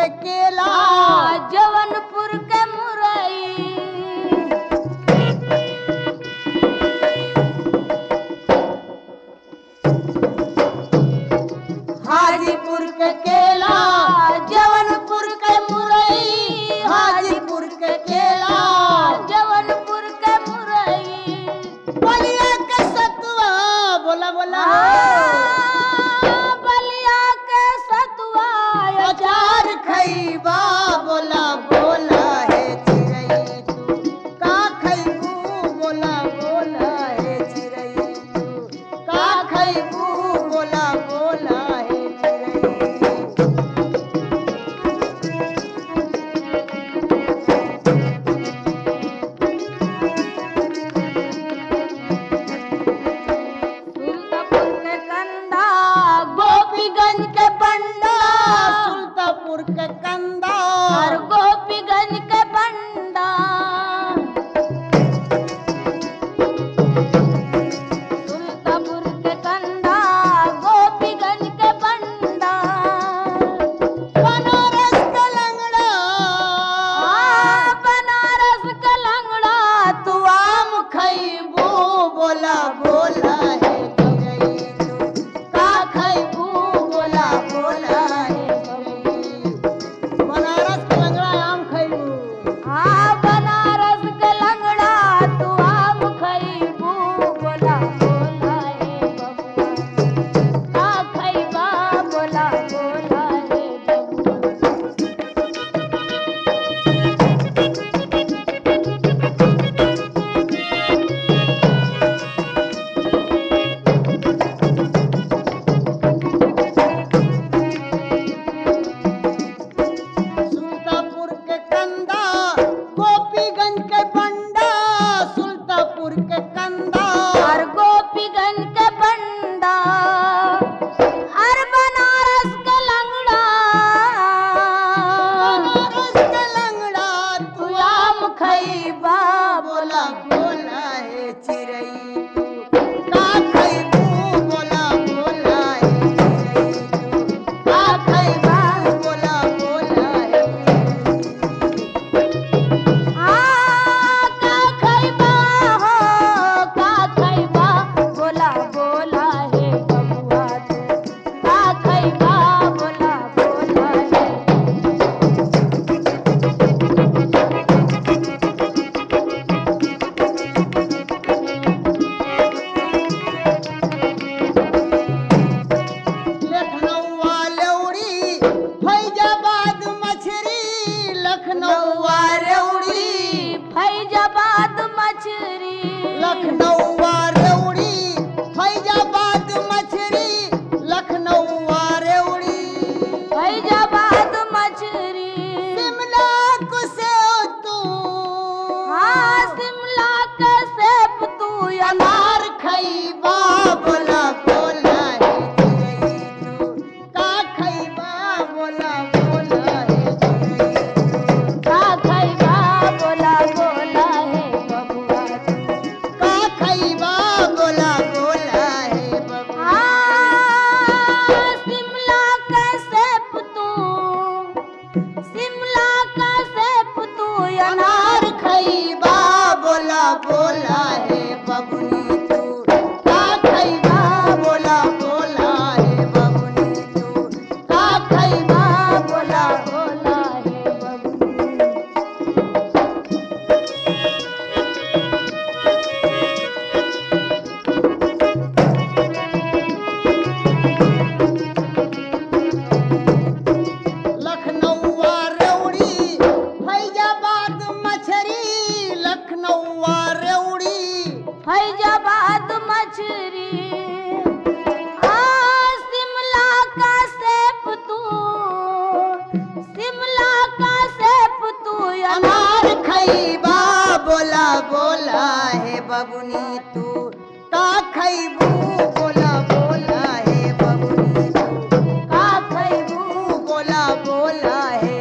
के केला जवनपुर के मुरई हाजीपुर के केला जवनपुर के मुरई हाजीपुर के केला जवनपुर के मुरई बलिया के सतुआ बोला बोला बलिया के सतुआ अचार खैबा बोला बोला है चिड़ै तू का खैबू बोला बोला है चिड़ै तू का खैबू बोला बोला है चिड़ै सुल्तापुर के कंदा गोपीगंज के बंडा सुल्तापुर के कंदा और गोपीगंज के बंडा सुल्तापुर के कंदा गोपीगंज के बंडा बनारस के लंगड़ा आ, बनारस का लंगड़ा तू आम खैबू बोला बोला है चिड़ै तू का खैबू बोला बोला है चिड़ै बनारस के लंगड़ा आम खैबू आ बनारस के लंगड़ा तू आम खइबू बोला बोला हे बबुआ का खइबा बोला बोला हे बबुआ सुल्तापुर के कंदा गोपीगंज के बंडा सुल्तापुर के कंदा और गोपीगंज के बंडा और बनारस के लंगड़ा बनारस के लंगड़ा तू आम खैबा बोला बोला है चिड़ै तू का खैबू बोला बोला है चिड़ै तू का खैबा बोला बोला है आ का खइबा हो का खइबा बोला बोला हे बबुआ तू का खइबा बोला बोला हे लखनऊ लौड़ी फैजाबाद मछरी लखनऊ रेउड़ी फैजाबाद मछरी लखनऊ रेउड़ी फैजाबाद मछरी लखनऊ रेउड़ी फैजाबाद मछरी शिमला कुसे तू हाँ शिमला के सेब तू अनार खैबा बोला बोला है चिड़ै तू का खैबा बोला बोला है चिड़ै तू का खइबा बोला बोला हे बबुआ तू का खैबा बोला बोला है बबुआ हाँ, शिमला का सेब तू शिमला का सेब तू अनार अनार खैबा बोला बोला है बबुनी तू का खैबा बोला बोला है बबुनी तू का खैबा बोला बोला हे बबुआ लखनऊ रेउड़ी फैजाबाद मछरी लखनऊ रेउड़ी फैजाबाद मछरी आ शिमला का सेब तू शिमला का सेब तू अनार खैबा बोला बोला है बबुनी तू का खैबू बोला बोला है बबुनी तू का खैबू बोला बोला है